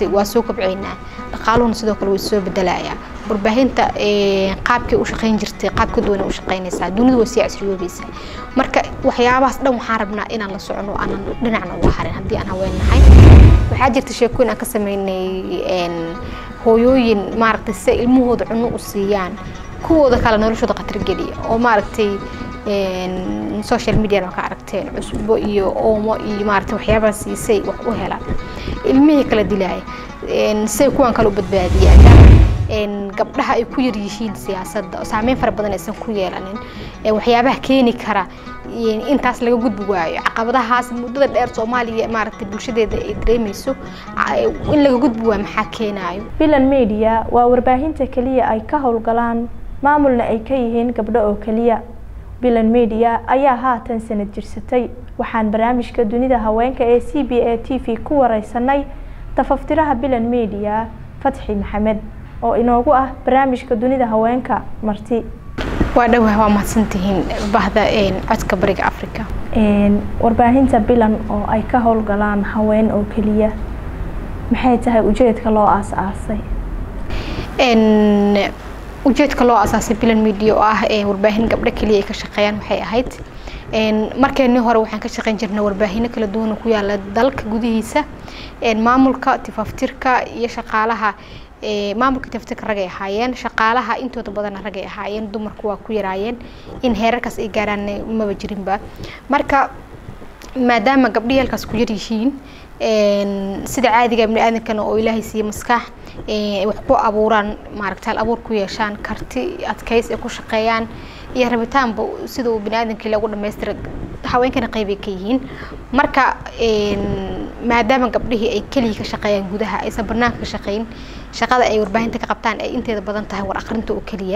maaragtay waa soo kobceynaa dhaqaaluhuna sidoo kale way soo bedelayaa warbaahinta qaabkii u shaqayn jirtay qaab ka duwan u shaqaynaysaa dunidu way sii casriyoobaysaa marka waxyaabahaas dhan waxaan rabnaa inaan la socono aanan dhinacna uga harin haddii aan haween nahay waxaa jirta sheekooyin aan ka sameynay hooyooyin maaragtay si ilmahooda cunno u siiyaan kuwooda kale noloshooda khatar geliya oo maaragtay social media ka aragteen cusbo iyo oomo iyo maaragtay waxyaabaha siisay wax u helaan ilmihii kala dilaaya say kuwan kale u badbaadiyaan gabdhaha ay ku yar yihiin siyaasadda oo saameyn fara badan aysan ku yeelanin waxyaabaha keeni kara intaas laga gudbi waayo caqabadahaas muddada dheer soomaaliya maaragtay bulshadeeda ay dareemayso in laga gudbi waayo maxaa keenaayo bilan media waa warbaahinta keliya ay ka howlgalaan maamulna ay ka yihiin gabdho oo keliya bilan media ayaa haatan sanad jirsatay waxaan barnaamijka dunida haweenka ee c b a t v ku wareysanay tafaftiraha bilan media fatxi maxamed oo inoogu ah barnaamijka dunida haweenka marti waa dhowah waa mahadsantihiin bahda codka bariga africa warbaahinta bilan oo ay ka howlgalaan haween oo keliya maxay tahay ujeedka loo aas-aasay ujeedka loo asaasay bilan media oo ah warbaahin gabdho keliya ay ka shaqeeyaan waxay ahayd markeenii hore waxaan ka shaqeyn jirnay warbaahino kala duwan ku yaala dalka gudihiisa maamulka tifaftirka iyo shaqaalaha maamulka tifaftirka ragay ahaayeen shaqaalaha intooda badanna ragay ahaayeen dumarku waa ku yaraayeen in heerarkaas ay gaaraan maba jirinba marka maadaama gabdhihii halkaas ku yaryihiin sida caadiga bini aadankana oo ilaahay siiye maskax wax ku abuuraan maaragta hal abuur ku yeeshaan karti adkays ay ku shaqeeyaan iyo rabitaanba sida uu bini aadamkii lagu dhamaystira haweenkana qeybay ka yihiin marka maadaama gabdhihii ay keliya ka shaqeeyaan gudaha aysan banaanka ka shaqeyn shaqada ay warbaahinta ka qabtaan ay inteeda badan tahay war aqrinta oo keliya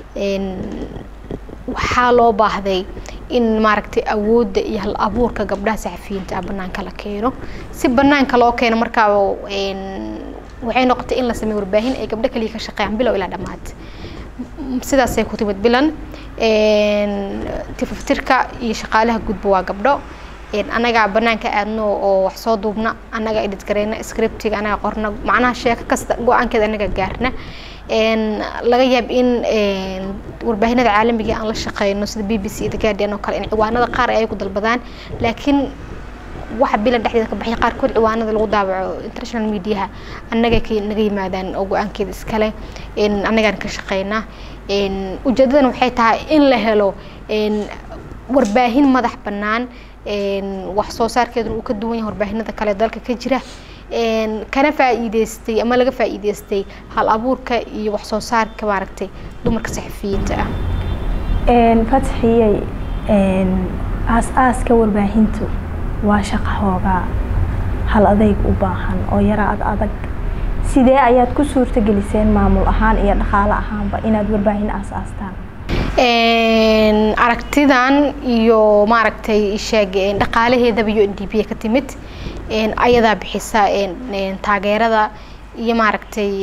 waxaa loo baahday in maaragtay awoodda iyo hal abuurka gabdhaha saxafiyiinta ah banaanka la keeno si banaanka loo keeno markaa waxay noqotay in la sameeyo warbaahin ay gabdho kaliya ka shaqeeyaan bilow ilaa dhammaad sidaasay ku timid bilan tifaftirka iyo shaqaalaha gudba waa gabdho annagaa banaanka aadno oo wax soo duubna annaga edit gareyna scriptiga annaga qorna macnaha sheeko kasta go-aankeeda annaga gaarna laga yaab in warbaahinada caalamiga aan la shaqeyno sida b b c the guardian oo kale in ciwaanada qaar ay ku dalbadaan laakiin waxa bilan dhexdeeda ka baxay qaarkood ciwaanada lagu daabaco international mediaha annaga naga yimaadaan oo go-aankeeda iskale annagaan ka shaqeynaa ujeedadan waxay tahay in la helo warbaahin madax bannaan wax soo saarkeeduna uu ka duwan yahay warbaahinada kale dalka ka jira kana faa'iideystay ama laga faa'iideystay hal abuurka iyo wax soo saarka maaragtay dumarka saxafiyiinta ah fatxiyey aas-aaska warbaahintu waa shaqa hoogaa hal adayg u baahan oo yara ad adag sidee ayaad ku suurtageliseen maamul ahaan iyo dhaqaale ahaanba inaad warbaahin aas-aastaan aragtidan iyo maaragtay sheeg dhaqaalaheedaba iyo n d b ka timid ayadaa bixisa taageerada iyo maaragtay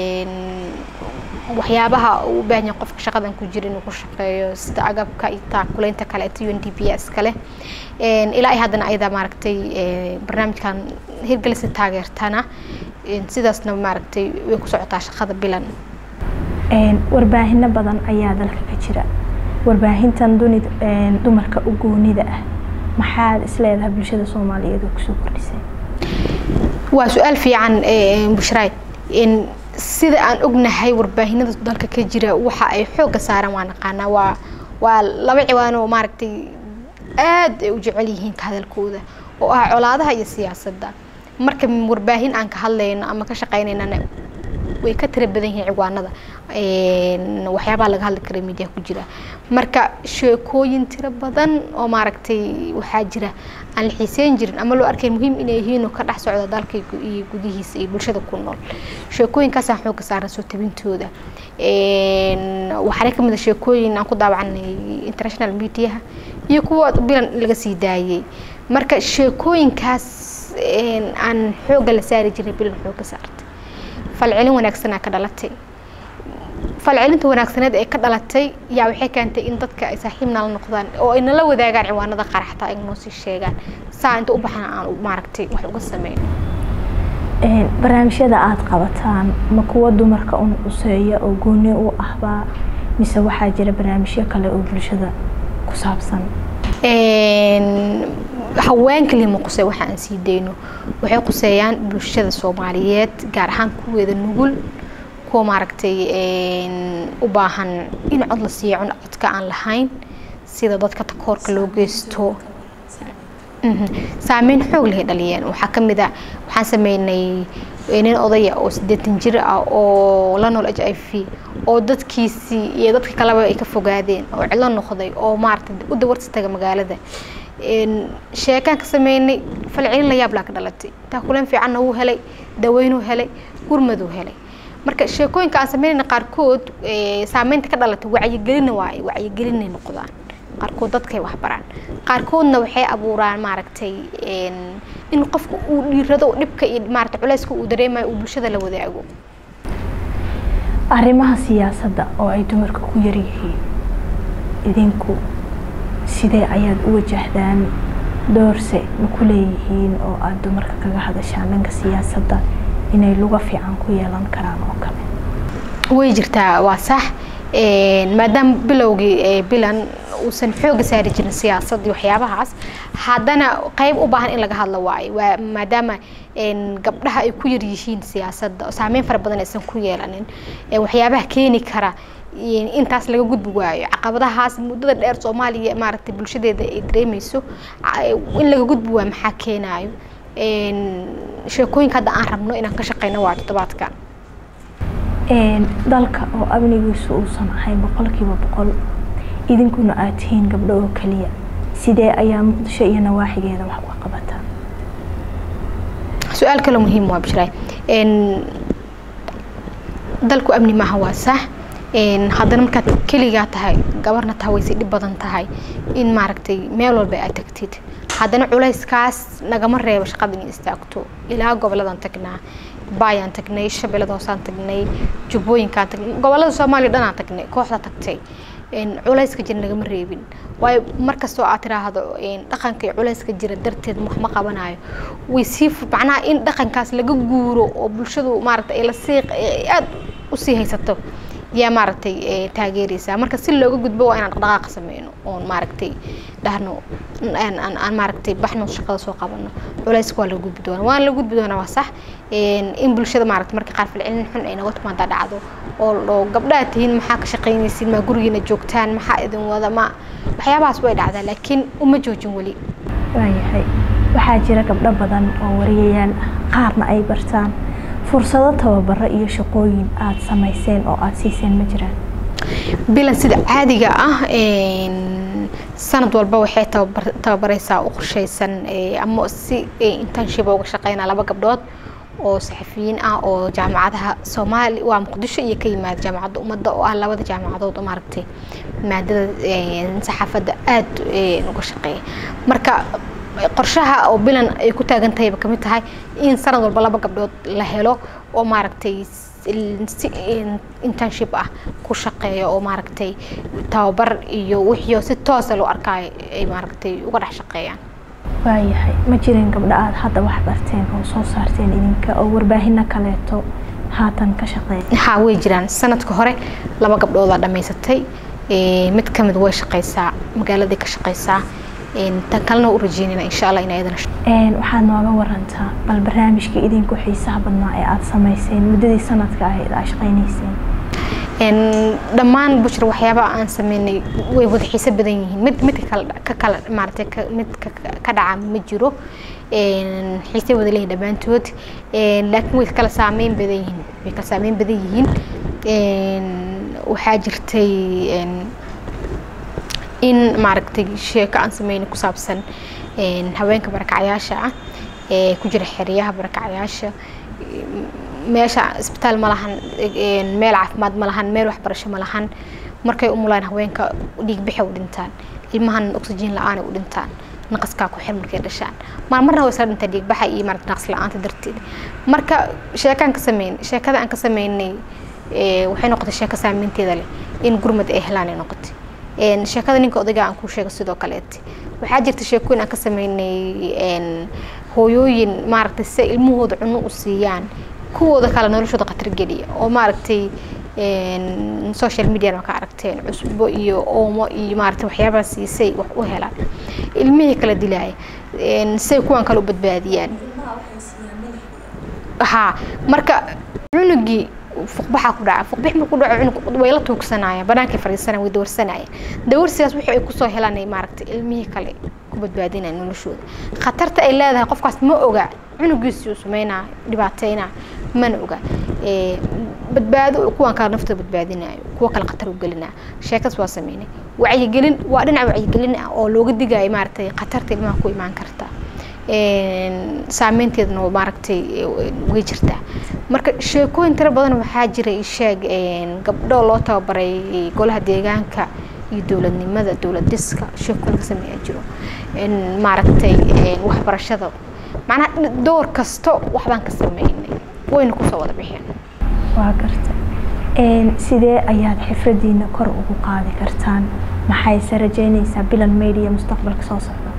waxyaabaha uu u baahan yahay qofka shaqadan ku jira inuu ku shaqeeyo sida agabka iyo taakuleynta kaleeto u n d b iskale ilaa ay haddana ayadaa maaragtay barnaamijkan hirgelisa taageertana sidaasna maaragtay way ku socotaa shaqada bilan warbaahino badan ayaa dalka ka jira warbaahintan dunid dumarka u goonida ah maxaad isleedahay bulshada soomaaliyeed oo kusoo kordhisay waa su-aal fiican bushraay sida aan ognahay warbaahinada dalka ka jira waxa ay xoogga saaraan waa naqaanaa waa waa laba ciwaan oo maaragtay aad ay u jecel yihiin ka hadalkooda oo ah colaadaha iyo siyaasadda marka warbaahin aan ka hadlayno ama ka shaqeynaynana way ka tira badan yihiin ciwaanada waxyaabaha laga hadli kara media ku jira marka sheekooyin tiro badan oo maaragtay waxaa jira aan la xiiseyn jirin ama loo arkay muhiim inay yihiin oo ka dhex socda dalka iyo gudihiisa iyo bulshada ku nool sheekooyinkaasaan xooga saaran soo tabintooda waxaana kamid a sheekooyin aan ku daawacanay international mediaha iyo kuwa bilan laga sii daayay marka sheekooyinkaas aan xooga la saari jiray bilan xooga saartay falcelin wanaagsanaa ka dhalatay falcelinta wanaagsaneed ee ka dhalatay yaa waxay keentay in dadka ay saaxiibna la noqdaan oo ay nala wadaagaan ciwaanada qaraxta ay noo sii sheegaan saa inta u baxna aan maaragtay wax uga sameyn barnaamijyada aada qabataan ma kuwa dumarka un quseeya oo gooni u ahbaa mise waxaa jira barnaamijyo kale oo bulshada ku saabsan haween kaliya ma qusey waxa aan sii dayno waxay quseeyaan bulshada soomaaliyeed gaar ahaan kuweeda nugul kuwa maaragtay u baahan in cod la siiyo cun codka aan lahayn sida dadka takoorka loo geysto saameyn xoog lehay dhaliyeen waxaa ka mid a waxaan sameynay nin odaya oo siddeetan jir ah oo la nool h i v oo dadkiisii iyo dadka kaleba ay ka fogaadeen oo cidlo noqday oo maaragtay u dawarta taga magaalada sheekaan ka sameynay falcelin la yaab laa ka dhalatay taakuleen fiicanna wuu helay daweynuu helay gurmaduu helay marka sheekooyinka aan sameynayna qaarkood saameynta ka dhalatay wacyigelina waaye wacyigelinay noqdaan qaarkood dadkay waxbaraan qaarkoodna waxay abuuraan maaragtay in qofka uu dhiirado dhibka iyo maarata culeyska uu dareemayo uu bulshada la wadaago arrimaha siyaasadda oo ay dumarka ku yaryihiin idinku sidee ayaad u wajahdaan doorse ma ku leeyihiin oo aada dumarka kaga hadashaan dhanka siyaasadda inay luga fiican ku yeelan karaan oo kale way jirtaa waa sax maadaama bilowgii bilan uusan xooga saari jirin siyaasadii waxyaabahaas haddana qeyb u baahan in laga hadlo waayo waa maadaama gabdhaha ay ku yar yihiin siyaasadda oo saameyn fara badan aysan ku yeelanin waxyaabaha keeni kara intaas laga gudbi waayo caqabadahaas muddada dheer soomaaliya maaragtay bulshadeeda ay dareemeyso in laga gudbi waayo maxaa keenaayo sheekooyinka hadda aan rabno inaan ka shaqeyno waa toddobaadkan dalka oo amnigiisu uusan ahayn boqolkiiba boqol idinkuna aad tihiin gabdho oo keliya sidee ayaa muqdisho iyo nawaaxigeeda wax uga qabataa su-aal kale muhiim waa bishraay dalku amni maaha waa sax haddana markaad keligaa tahay gabarna tahay way si dhib badan tahay in maaragtay meel walba aad tagtid haddana culayskaas nagama reebo shaqada inay istaagto ilaa goboladan tagnaa baayaan tagnay shabeellada hoosaan tagnay jubbooyinkaan tagnay gobolada soomaaliya dhanaan tagnay kooxda tagtay culayska jira nagama reebin waayo markastoo aad tiraahdo dhaqanka iyo culayska jira darteed wax ma qabanayo way sii macnaha in dhaqankaas laga guuro oo bulshadu maaragtay ay lasii aada usii haysato yaa maaragtay taageeraysaa marka si looga gudbo waa inaan dhaqdhaqaaq sameyno oon maaragtay dhahno aan maaragtay baxno shaqada soo qabano culayska waa laga gudbi doonaa waan la gudbi doonaa waa sax in bulshada maaragtay marka qaar falcelin xun ay naga timaada dhacdo oo oo gabdhaha tihiin maxaa ka shaqaynaysiin maa gurigiina joogtaan maxaa idin wada ma waxyaabahaas way dhacdaa laakiin uma joojin weli waayahay waxaa jira gabdho badan oo wariyayaal ah qaarna ay bartaan fursado tababaro iyo shaqooyin aada samayseen oo aada siiseen ma jiraan bilan sida caadiga ah sanad walba waxay tababareysaa u qorsheysan ama si internship uga shaqeynaa laba gabdhood oo saxafiyiin ah oo jaamacadaha soomaali waa muqdisho iyo ka yimaada jaamacadda ummadda oo ah labada jaamacadood oo maaragtay maadada saxaafadda aada uga shaqeeya marka qorshaha oo bilan ay ku taagan tahayba kamid tahay in sanad walba laba gabdhood la helo oo maaragtay si internship ah ku shaqeeya oo maaragtay tababar iyo wixii si toosa loo arkaayo ay maaragtay uga dhex shaqeeyaan waayahay ma jirin gabdho aada hadda wax barteen oo soo saarteen idinka oo warbaahino kaleeto haatan ka shaqeeya ha way jiraan sanadka hore laba gabdhoodaa dhammaysatay mid kamid way shaqeysaa magaaladay ka shaqeysaa tan kalena u rajeynayna insha allah in ayadana waxaad nooga warantaa bal barnaamijka idinku xiisaha badnaa ee aada samayseen muddadii sanadka ahayd aa shaqaynayseen dhammaan bushra waxyaaba aan sameynay way wada xiiso badan yihiin mid mid ka kala maaratay mid ka dhaca ma jiro xiisay wada leeyihin dhammaantood laakiin way kala saameyn badan yihiin way kala saameyn badan yihiin waxaa jirtay in maaragtay sheeko aan sameynay ku saabsan haweenka barakacyaasha ah ee ku jira xeryaha barakacyaasha meesha isbitaal ma lahan meel caafimaad ma lahan meel waxbarasho ma lahan markay umulaan haweenka dhiigbixi u dhintaan ilmahan oxygen la-aan u dhintaan naqaskaa ku xir markay dhashaan marmarna way isla dhintaa dhiigbaxa iyo maarata naqas la-aanta darteed marka sheekaan ka sameyn sheekada aan ka sameynay waxay noqotay sheeko saameynteeda leh in gurmad ay helaan ay noqotay sheekada ninka odayga aan kuu sheego sidoo kaleete waxaa jirta sheekooyin aan ka sameynay hooyooyin maaragtay si ilmahooda cuno u siiyaan kuwooda kale noloshooda khatar geliya oo maaragtay social media ma ka aragteen cusbo iyo oomo iyo maaragtay waxyaabaha siisay wax u helaan ilmihii kala dilaaya say kuwan kale u badbaadiyaan ha marka cunugii fuqbaxa ku dhaca fuqbix markuu dhaco cunug way la tuugsanayaan banaankay fadhiisanayaan way dawarsanayaan dawarsigaas wixii ay kusoo helaan ay maaragtay ilmihii kale ku badbaadinayaan noloshooda khatarta ay leedahay qofkaas ma oga cunugiisii uu sameynaa dhibaateynaa mana oga badbaado kuwan kale naftooda badbaadinayo kuwa kale khatar u gelinaa sheekadas waa sameynay wacyigelin waa dhinac wacyigelin ah oo looga digayo maaragtay khatarta ilmaha ku imaan karta saameynteedna maaragtay way jirtaa marka sheekooyin tiro badan waxaa jira sheeg gabdho loo tababaray golaha deegaanka iyo dowladnimada dowlad dhiska sheeko laga sameeyaa jiro maaragtay waxbarashada macnaha door kasto waxbaan ka sameynay wayna kusoo wada bixeen waa garta sidee ayaad xifradiina kor ugu qaadi kartaan maxayse rajeynaysaa bilan media mustaqbalka soo socda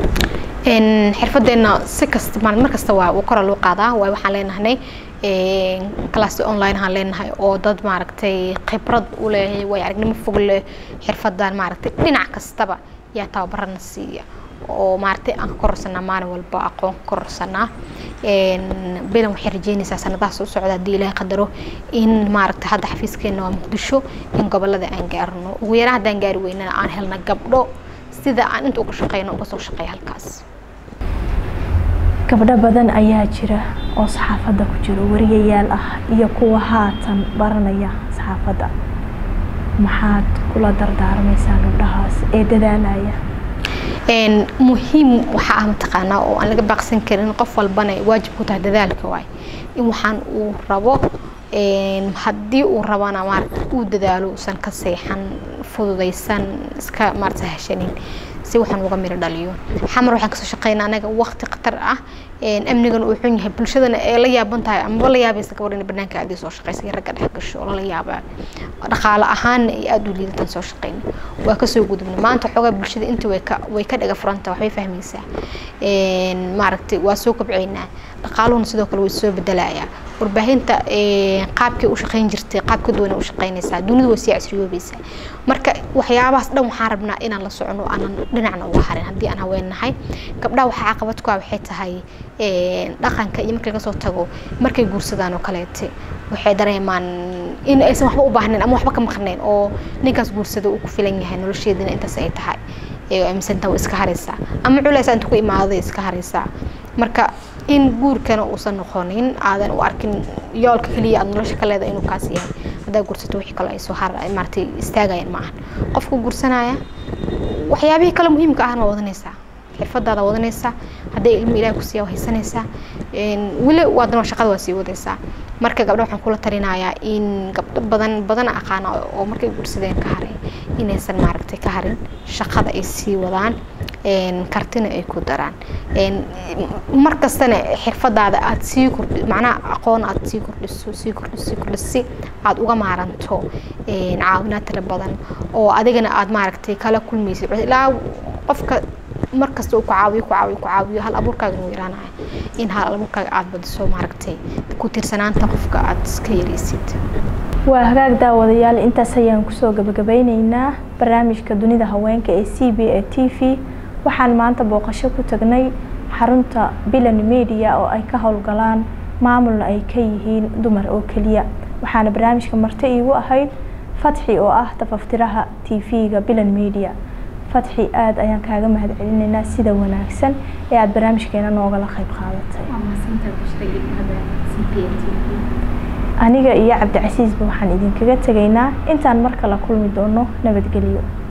xirfadeena si kasta mar kasta waa kora loo qaadaa waay waxaan leenahay class online aan leenahay oo dad maaragtay khibrad u leh way aragnimo fog leh xirfadan maaragtay dhinac kastaba yaa tababarana siiya oo maaragtay aan ka kororsanaa maalin walba aqoon ka kororsanaa bilan waxay rajeynaysaa sanadahaas u socda haddii ilaahay qadaro in maaragtay hadda xafiiskeena waa muqdisho in gobolada aan gaarno ugu yaraan haddaan gaari weynana aan helna gabdho sida aan inta uga shaqeyno uga soo shaqeeya halkaas gabdho badan ayaa jira oo saxaafadda ku jiro wariyayaal ah iyo kuwa haatan baranaya saxaafadda maxaad kula dardaarmaysaa gabdhahaas ee dadaalaya muhiim waxaa ah mataqaanaa oo aan laga baaqsan karin qof walbana waajib ku tahay dadaalka waay in waxaan uu rabo haddii uu rabana maarata uu dadaalo usan ka seexan fududaysan iska maarata hashanin si waxaan uga miro dhaliyo xamar waxaan kasoo shaqeynaa anaga waqti khatar ah amnigana uu xun yahay bulshadana ee la yaaban tahay amaba la yaabaysa gabadh in banaanka aadii soo shaqeysa iyo ragga dhex gasho oo lala yaabaa dhaqaale ahaanna ay aada u liidataan soo shaqeyna waa kasoo gudubna maanta xoogaa bulshada inta way ka way ka dhaga furanta waxbay fahmaysaa maaragtay waa soo kobceynaa dhaqaaluhuna sidoo kale way soo bedelayaa warbaahinta qaabkii u shaqeyn jirtay qaabka duwana u shaqeynaysaa dunidu way sii casriyoobaysaa marka waxyaabahaas dhan waxaan rabnaa inaan la socono aanan dhinacna uga harin haddii aan haween nahay gabdhaha waxaa caqabad ku ah waxay tahay dhaqanka iyo marka laga soo tago markay guursadaan oo kaleete waxay dareemaan in aysan waxba u baahnayn ama waxba ka maqnayn oo ninkaas guursada uu ku filan yahay nolosheedina intaas ay tahay aaminsantaa waa iska haraysaa ama culaysa inta ku imaaday iska haraysaa marka in guurkana uusan noqonin aadan u arkin yoolka keliya aad nolosha ka leedahay inuu kaas yahay haddaa guursato wixii kale ay soo har maaratay istaagayaan ma ahan qofka guursanaya waxyaabihii kale muhiimka ahna waa wadanaysaa xirfadaada wadanaysaa hadday ilmo ilaah kusiiya waa haysanaysaa weli waadana shaqada waa sii wadaysaa marka gabdha waxaan kula talinayaa in gabdho badan badan aqaana oo markay guursadeen ka haray inaysan maaragtay ka harin shaqada ay sii wadaan kartina ay ku daraan mar kastana xirfadaada aad sii kordhi macnaha aqoon aad sii kordhiso sii kordhiso sii kordhiso si aad uga maaranto caawinaad tira badan oo adigana aad maaragtay kala kulmaysid ilaa qofka markasta uu ku caawiyo ku caawiyo ku caawiyo hal abuurkaaga inuu yaraanaya in hal abuurkaaga aad badiso maaragtay ku tiirsanaanta qofka aad iska yaraysid waa hagaag daawadayaal intaas ayaan kusoo gabagabeyneynaa barnaamijka dunida haweenka ee c b a t v waxaan maanta booqasho ku tagnay xarunta bilan media oo ay ka howlgalaan maamulna ay ka yihiin dumar oo keliya waxaana barnaamijka marti iigu ahayd fatxi oo ah tafaftiraha t v-ga bilan media fatxi aada ayaan kaaga mahad celinaynaa sida wanaagsan ee aada barnaamijkeena noogala qayb qaadatay aniga iyo cabdicasiisba waxaan idinkaga tegaynaa intaan mar kala kulmi doono nabadgelyo